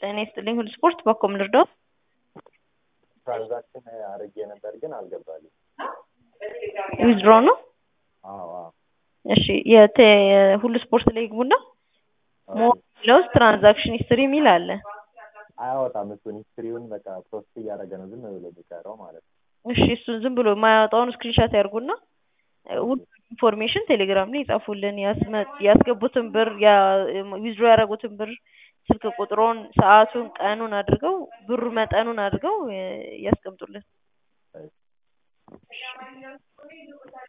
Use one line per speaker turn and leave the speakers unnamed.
ጤና ይስጥልኝ ሁሉ ስፖርት በኮም ልርዳው?
ትራንዛክሽን አድርጌ ነበር ግን አልገባልኝ።
ዊዝድሮ ነው?
አዎ አዎ።
እሺ የተ ሁሉ ስፖርት ላይ ግቡና ሞር ውስጥ ትራንዛክሽን ሂስትሪ የሚል አለ።
አያወጣም እሱን ሂስትሪውን በቃ ፖስት እያደረገ ነው ዝም ብሎ የሚቀረው ማለት ነው።
እሺ እሱን ዝም ብሎ የማያወጣውን ስክሪንሻት ያርጉና ሁሉ ኢንፎርሜሽን ቴሌግራም ላይ ይጻፉልን። ያስመ- ያስገቡትን ብር ዊዝድሮ ያደረጉትን ብር ስልክ ቁጥሩን፣ ሰዓቱን፣ ቀኑን አድርገው ብሩ መጠኑን አድርገው እ፣ ያስቀምጡልን።